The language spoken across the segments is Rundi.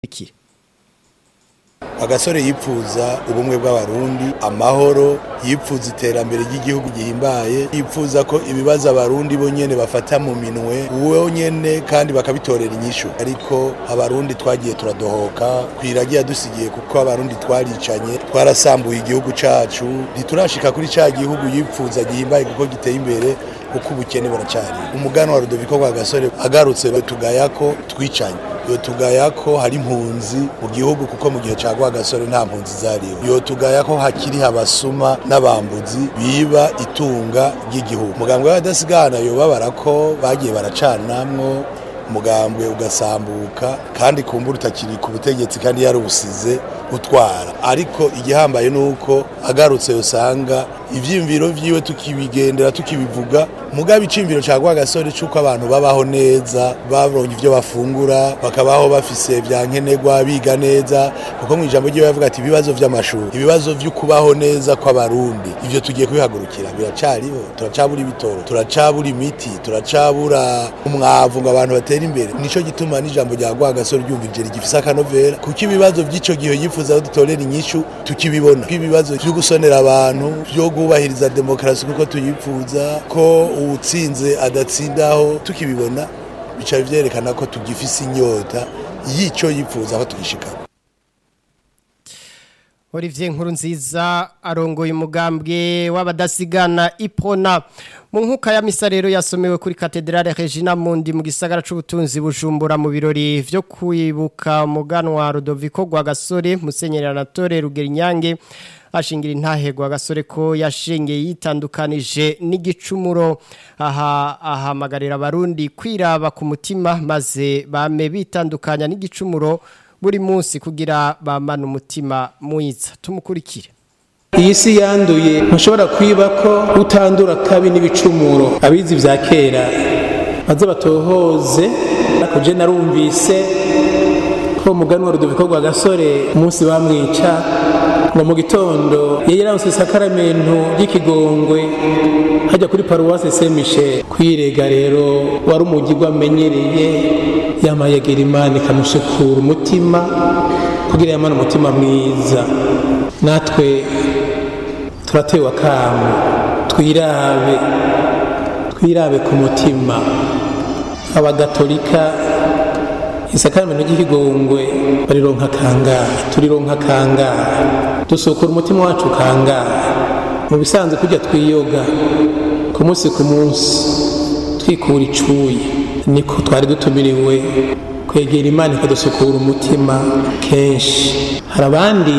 iki agasore yipfuza ubumwe bw'abarundi amahoro yipfuza iterambere ry'igihugu gihimbaye yipfuza ko ibibazo abarundi bo nyene bafata mu minwe uwo nyene kandi bakabitorera inyishu ariko abarundi twagiye turadohoka kwiragiye dusigiye kuko abarundi twaricanye twarasambuye igihugu cacu ntiturashika kuri ca gihugu yipfuza gihimbaye kuko giteye imbere kuko ubukene buracari umugano wa Rudoviko kwa gasore agarutse tugaya ko twicanye yotugaya ko hari impunzi mu gihugu kuko mu gihe ca gasore nta mpunzi zariho yotugaya ko hakiri abasuma n'abambuzi biba itunga ry'igihugu umugambwe w'abadasigana yobabara ko bagiye baracanamwo umugambwe ugasambuka kandi kumbura utakiri ku butegetsi kandi yarubusize utwara ariko igihambaye nuko agarutse usanga ivyimviro vyiwe tukibigendera tukibivuga mugabe icimviro ca gasore c'uko abantu babaho neza baronye ivyo bafungura bakabaho bafise vya nkenerwa biga neza kuko mu ijambo ryiwe yavuga ati ibibazo vy'amashuri ibibazo vyo kubaho neza kw'abarundi ivyo tugiye kubihagurukira biracariho turacabura ibitoro turacabura imiti turacabura umwavu ngo abantu batere imbere nico gituma n'ijambo rya gasore ryumvije rigifise akanovera kuko ibibazo vy'ico gihe yifuza ko dutorera inyishu tukibibona ibibazo vyo gusonera abantu vyo kubahiriza demokarasi kuko tuyipfuza ko uwutsinze adatsindaho tukibibona bica vyerekana ko tugifise inyota y'ico yipfuza ko tugishikana Olivier nkuru nziza arongoye umugambwe w'abadasigana ipona mu nkuka ya misa rero yasomewe kuri katedrale Regina Mundi mu gisagara c'ubutunzi bujumbura mu birori vyo kwibuka muganwa Rudoviko gwa gasore Musenyeri Anatole Rugerinyange ashingira intahegwa gasore ko yashengeye yitandukanije n'igicumuro aha ahamagarira abarundi kwiraba ku mutima maze bame bitandukanya n'igicumuro buri munsi kugira bamana umutima mwiza tumukurikire iyi si yanduye ntushobora kwiba ko utandura kabi n'ibicumuro abizi vya kera baze batohoze kuje narumvise ko umuganwa rudoviko rwa gasore umunsi bamwica ngo mu gitondo yari yaronse isakaramentu ry'ikigongwe hajya kuri paruwasi saint michel kwirega rero wari umugirwa amenyereye yamayegera imana ikamusukura umutima kugira yamane umutima mwiza natwe turatewe akamu twirabe twirabe ku mutima abagatolika isakaramentu ry'ikigongwe barironka kangahe turironka kangahe dusukura umutima wacu kangahe mu bisanzwe kujya twiyoga ku munsi ku munsi twikura icuye niko twari dutumiriwe kwegera imana ikadusukura umutima kenshi hari abandi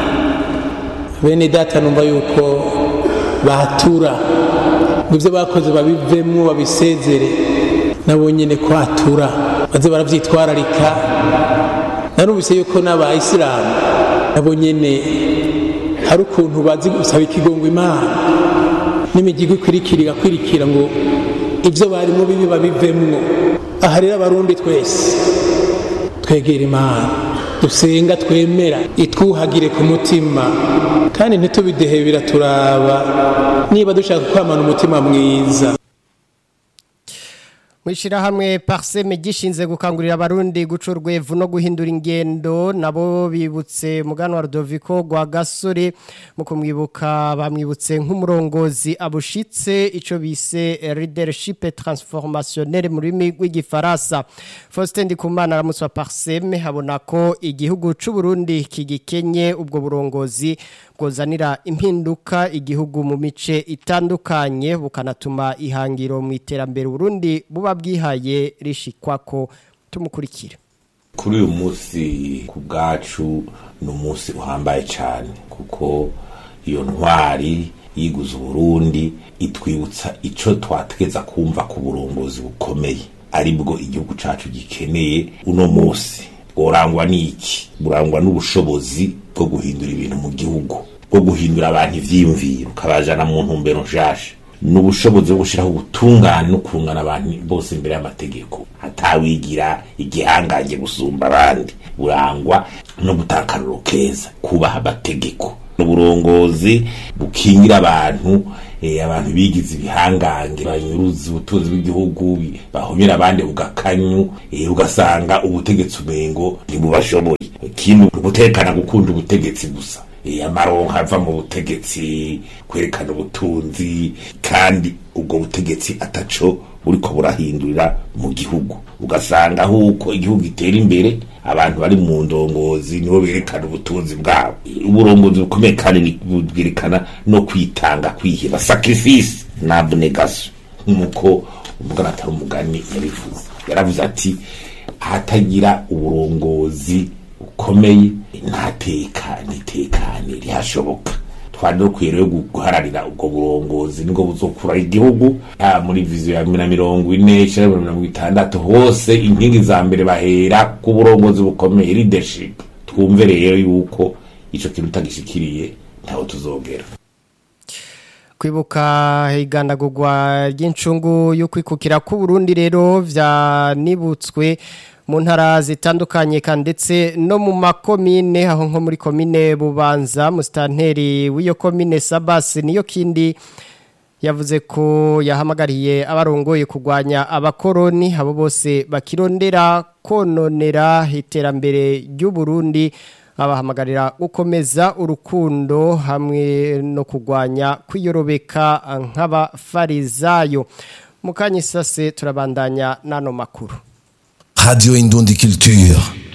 bene data numva yuko batura ngo ibyo bakoze babivemo babisezere nabo nyine kwatura baze barabyitwararika narumvise yuko n'abayisilamu nabo nyine hari ukuntu bazi gusaba ikigongo imana n'imigigo ikwirikira igakwirikira ngo ibyo barimo bibi babivemwo aha rero abarundi twese twegera imana dusenga twemera itwuhagire ku mutima kandi ntitubidehe biraturaba niba dushaka kwamana umutima mwiza Mwishirahamwe Parseme gishinze gukangurira abarundi guca urwevu no guhindura ingendo nabo bibutse mugano wa Rudoviko gwa gasore mu kumwibuka bamwibutse nk'umurongozi abushitse ico bise leadership transformationnelle mu rurimi rw'igifaransa Faustin Ndikumana aramutse wa Parseme habona ko igihugu c'u Burundi kigikenye ubwo burongozi bwozanira impinduka igihugu mu mice itandukanye bukanatuma ihangiro mu iterambere Burundi buba bwihaye rishikwako tumukurikira kuri uyu munsi ku bwacu ni umunsi uhambaye cyane kuko iyo ntwari yiguze uburundi itwibutsa icyo twategeza kumva ku burongozi bukomeye aribwo igihugu cyacu gikeneye uno munsi burangwa n'iki burangwa n'ubushobozi bwo guhindura ibintu mu gihugu bwo guhindura abantu ivyiyumviro ukabajana mu ntumbero nshasha n'ubushobozi bwo gushiraho ubutungane no kungana abantu bose imbere y'amategeko hatawigira igihangange gusumba abandi burangwa no gutakaruro keza kubaha amategeko uburongozi bukingira abantu eh, abantu bigize ibihangange banyuruza ubutunzi bw'igihugu bahomera abandi ugakanyu eh, ugasanga ubutegetsi umengo ntibubashoboye ikindi ugutekana gukunda ubutegetsi gusa eh, amaronka ava mu butegetsi kwerekana ubutunzi kandi ubwo butegetsi ataco buriko burahindurira mu gihugu ugasanga huko igihugu gitera imbere abantu bari mu ndongozi nibo berekana ubutunzi bwabo uburongozi bukomeye kandi bwerekana no kwitanga kwiheba sacrifice na abnegation nk'uko umugana atari umugani yabivuze yaravuze ati ahatagira uburongozi bukomeye nta teka n'itekane rihashoboka twari dukwiye rero guharanira ubwo burongozi nibwo buzokura igihugu ya muri viziyo ya na mirongo ine icenda na mirongo itandatu hose inkingi za mbere bahera ku burongozi bukomeye leadership twumve rero yuko ico kintu utagishikiriye ntaho tuzogera kwibuka igandagurwa ry'incungu yo kwikukira ku Burundi rero vyanibutswe mu ntara zitandukanye kandi ndetse no mu makomine aho nko muri komine bubanza musitanteri w'iyo komine sabasi niyo kindi yavuze ko yahamagariye abarongoye kurwanya abakoroni abo bose bakirondera kononera iterambere ry'u Burundi abahamagarira gukomeza urukundo hamwe no kurwanya kwiyorobeka nk'abafarizayo mukanyisase turabandanya n'ano makuru Radio Indundi Culture.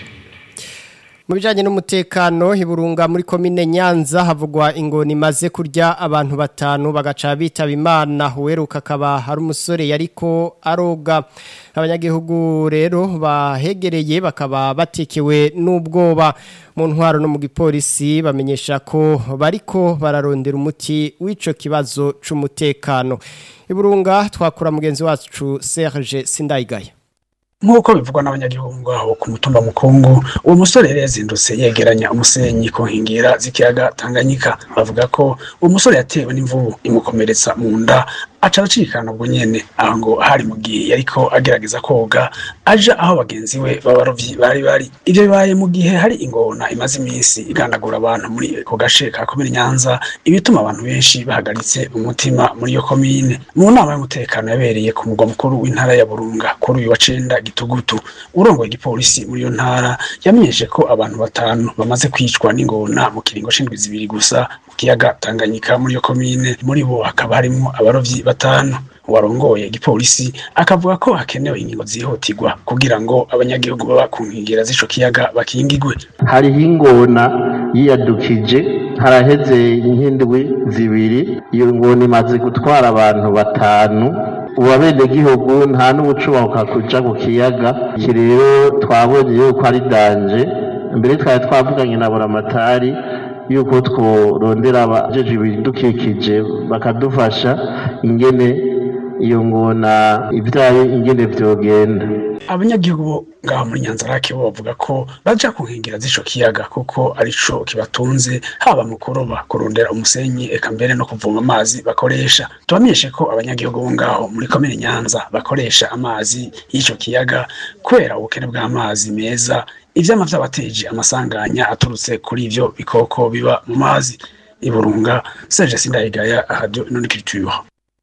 mu bijyanye n'umutekano hiburunga muri komine nyanza havugwa ingoni imaze kurya abantu batanu bagaca bitaba imana uweruka akaba hari umusore yariko aroga abanyagihugu rero bahegereye bakaba batekewe n'ubwoba mu ntwaro no mu gipolisi bamenyesha ko bariko bararondera umuti w'ico kibazo c'umutekano iburunga twakura mugenzi wacu Serge Sindayigaya nk'uko bivugwa n'abanyagihugu ngaho ku mutumba mukungu uwo musore yari yazindutse yegeranya umusenyi ku nkengera z'ikiyaga tanganyika bavuga ko uwo musore yatewe n'imvubu imukomeretsa mu nda aca aracikana ubwo nyene aho ngo hari mu gihe yariko agerageza koga aja aho bagenzi we b'abarovyi bari bari ivyo bibaye mu gihe hari ingona imaze iminsi igandagura abantu muri ako gace ka komine nyanza ibituma abantu benshi bahagaritse umutima muri iyo komine mu nama y'umutekano yabereye ku mugwa mukuru w'intara ya burunga kuri uyu wa cenda gitugutu urongoye igipolisi muri iyo ntara yamenyeshe ko abantu batanu bamaze kwicwa n'ingona mu kiringo c'indwi zibiri gusa mu kiyaga tanganyika muri iyo komine muri bo hakaba harimwo abarovyi batanu warongoye igipolisi akavuga ko hakenewe ingingo zihutirwa kugira ngo abanyagihugu baba ku nkengera z'ico kiyaga bakingigwe hariho ingona yiyadukije haraheze nk'indwi zibiri iyo ngona imaze gutwara abantu batanu ubu abenegihugu nta n'ubucubahuka kuja ku kiyaga iki rero twabonye yuko ari danje mbere twari twavuganye na buramatari yuko tworondera abajeje ibidukikije bakadufasha ingene iyo ngona ibyayo ingene vyogenda abanyagihugu bo ngaho muri nyanzarake bo bavuga ko baja ku nkengera z'ico kiyaga kuko arico kibatunze haba mu kuroba kurondera umusenyi eka mbere no kuvoma amazi bakoresha tubamenyeshe ko abanyagihugu bo ngaho muri komine nyanza bakoresha amazi y'ico kiyaga kubera ubukene bw'amazi meza ivyama vyabateje amasanganya aturutse kuri ivyo bikoko biba mu mazi iburunga Serge Sindayigaya radio Noniculture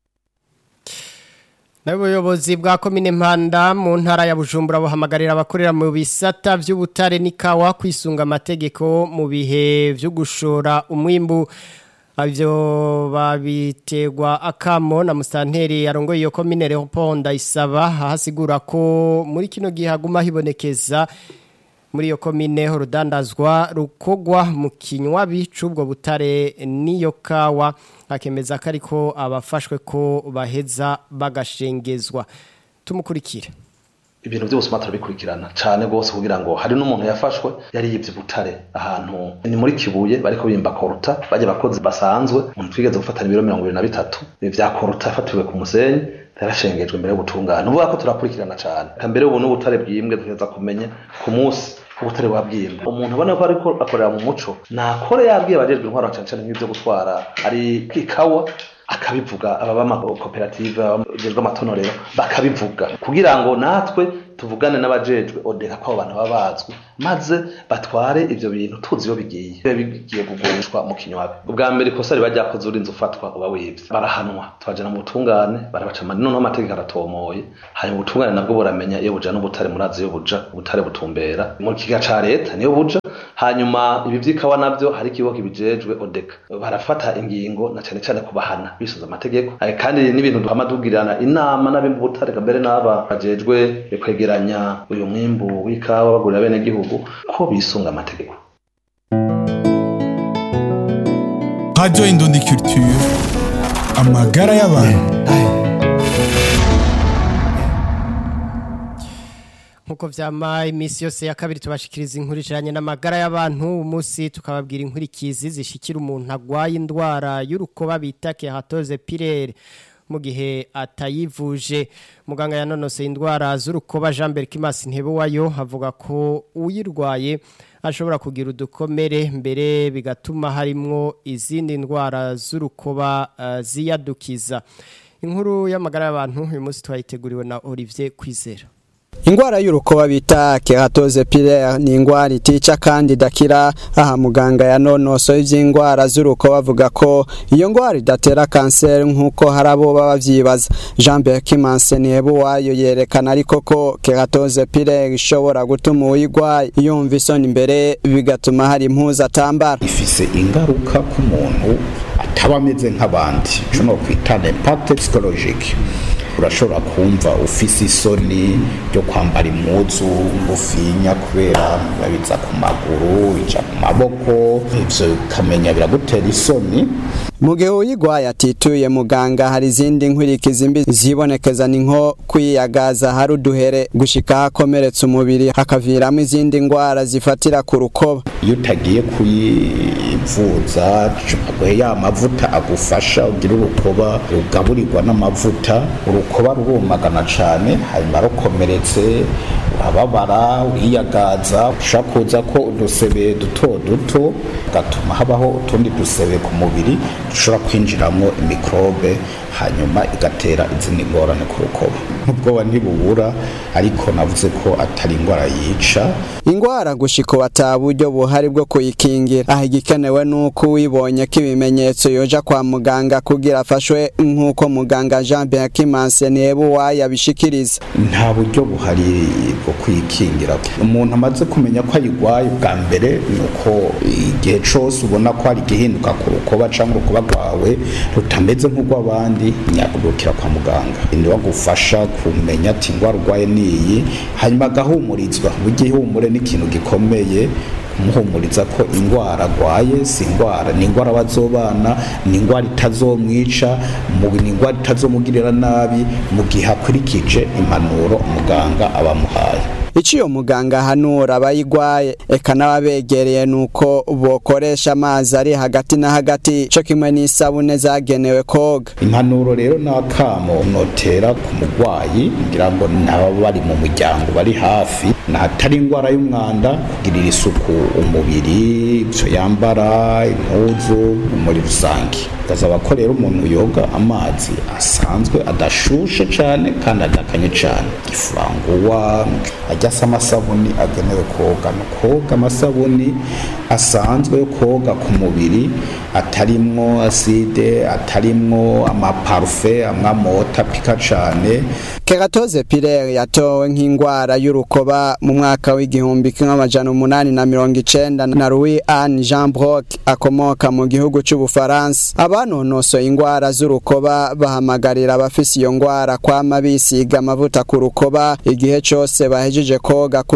N'ubuyobozi bwa komine Mpanda mu ntara ya Bujumbura buhamagarira abakorera mu bisata vy'ubutare n'ikawa kwisunga amategeko mu bihe vyo gushora umwimbu Avyo babitegwa akamo na mustanteri yarongoye iyo komine Leopold Isaba ahasigura ko muri kino gihe haguma hibonekeza muri iyo komine urudandazwa rukogwa mu kinywabi c'ubwo butare n'iyo kawa akemeza ko ariko abafashwe ko baheza bagashengezwa tumukurikire ibintu byose turabikurikirana cyane rwose kugira ngo hari n'umuntu yafashwe yari yibye butare ahantu ni muri kibuye bariko bimba koruta bajya abakozi basanzwe umuntu twigeze gufatana ibiro mirongo ibiri na bitatu bya koruta yafatiwe ku musenyi yarashengejwe mbere yo gutungana uvuga ko turakurikirana cyane mbere ubu n'ubutare bwimbwe duheza kumenya ku munsi ubutare bwabwimba umuntu ubona ko ariko akorera mu muco nakore yabwiye abajejwe intwaro cyane cyane nk'ibyo gutwara ari ikawa akabivuga ababa amakoperative abajejwe amatonorero bakabivuga kugira ngo natwe tuvugane n'abajejwe odeka ko abo bantu baba bazwi maze batware ivyo bintu tuzi iyo bigiye biba bigiye kugurishwa mu kinywabi ubwa mbere ikosa riba ryakoze urinze ufatwa uba wivye barahanwa tubajana mu butungane barabaca amande noneho amategeko aratomoye hanyuma ubutungane nabwo buramenya iyo buja n'ubutare murazi iyo buja ubutare butumbera mu kiga ca leta niyo buja hanyuma ibi vy'ikawa navyo hari ikigo kibijejwe odeka barafata ingingo na cane cane kubahana bisunze amategeko Eh, kandi n'ibintu duhama tugirana inama n'abimba ubutare mbere n'aba bajejwe kwegeranya uyu mwimbu w'ikawa bagurira bene gihugu ko bisunga amategeko Radio Indundi Culture. Amagara y'abantu. nkuko vyama iminsi yose ya kabiri tubashikiriza inkuru ijanye n'amagara y'abantu umunsi tukababwira inkurikizi zishikira umuntu agwaye indwara y'urukoba bita keratoze pirere mu gihe atayivuje muganga yanonoseye indwara z'urukoba Jean Berkimas Ntebewayo avuga ko uyirwaye ashobora kugira udukomere mbere bigatuma harimwo izindi ndwara z'urukoba uh, ziyadukiza inkuru y'amagara y'abantu uyu munsi twayiteguriwe na Olivier Kwizera Ingwara y'urukoba bita keratoze pilaire ni ingwara itica kandi idakira aha muganga yanonosoye ivy'ingwara z'urukoba avuga ko iyo ngwara idatera kanseri nk'uko hari abo baba bavyibaza Jean Berkimanse Nihebuwayo yerekana ariko ko keratoze pilaire ishobora gutuma uyigwaye yumva isoni imbere bigatuma hari impuzu atambara ifise ingaruka ku muntu ataba ameze nk'abandi ico no kwita l'impact psychologique urashobora kumva ufise isoni ryo kwambara impuzu ngufinya kubera babiza ku maguru ija ku maboko ivyo ukamenya biragutera isoni mu gihe uyigwaye atituye muganga hari izindi nkwirikizi mbi zibonekeza ni nko kwiyagaza hari uduhere gushika hakomeretse umubiri hakaviramo izindi ngwara zifatira ku rukoba iyo utagiye kuyivuza aguhe ya mavuta agufasha ugira urukoba rugaburirwa n'amavuta urukoba rurumagana cane hanyuma rukomeretse urababara uriyagaza ushobora kuza ko udusebe duto duto gatuma habaho utundi dusebe ku mubiri dushobora kwinjiramo imikrobe hanyuma igatera izindi ngorane ku rukoba nk'ubwoba ntibubura ariko navuze ko atari indwara yica ingwara gushika ubu ata buryo buhari bwo kuyikingira aho igikenewe nuko uwibonye ko ibimenyetso yoja kwa muganga kugira afashwe nk'uko muganga Jean Berkimanse Nihebuwayo abishikiriza nta buryo buhari bwo kwikingira umuntu amaze kumenya ko ayigwaye bwa mbere ni uko igihe cose ubona ko hari igihinduka ku rukoba canke urukoba rwawe rutameze nk'urw'abandi nyagurukira kwa muganga niwe agufasha kumenya ati ingwara urwaye niyi hanyuma agahumurizwa burya ihumure ni ikintu gikomeye kumuhumuriza ko ingwara agwaye si ingwara ni ingwara bazobana ni ingwara itazomwica mu- ni ingwara itazomugirira nabi mu gihe akurikije impanuro umuganga abamuhaye ico iyo muganga ahanura abayigwaye eka n'ababegereye nuko bokoresha amazi ari hagati na hagati co kimwe n'isabune zagenewe koga impanuro rero n'akamo notera ku mugwayi ngira ngo naba bari mu muryango bari hafi nahatari ingwara y'umwanda kugirira isuku umubiri ivyo yambara impuzu muri rusange gasaba ko rero umuntu yoga amazi asanzwe adashushe cane kandi adakanye cane ifuranguwa ajya asa amasabuni agenewe koga ni koga amasabuni asanzwe yo koga ku mubiri atarimwo aside atarimwo amaparufe amwe amota apika cane keratoze pilaire yatowe nk'ingwara y'urukoba mu mwaka w'igihumbi kimwe amajana umunani na mirongo icenda na Louis Anne Jean Brock akomoka mu gihugu c'Ubufaransa abanonosoye ingwara z'urukoba bahamagarira abafise iyo ngwara kwama bisiga amavuta ku rukoba igihe cose bahejeje koga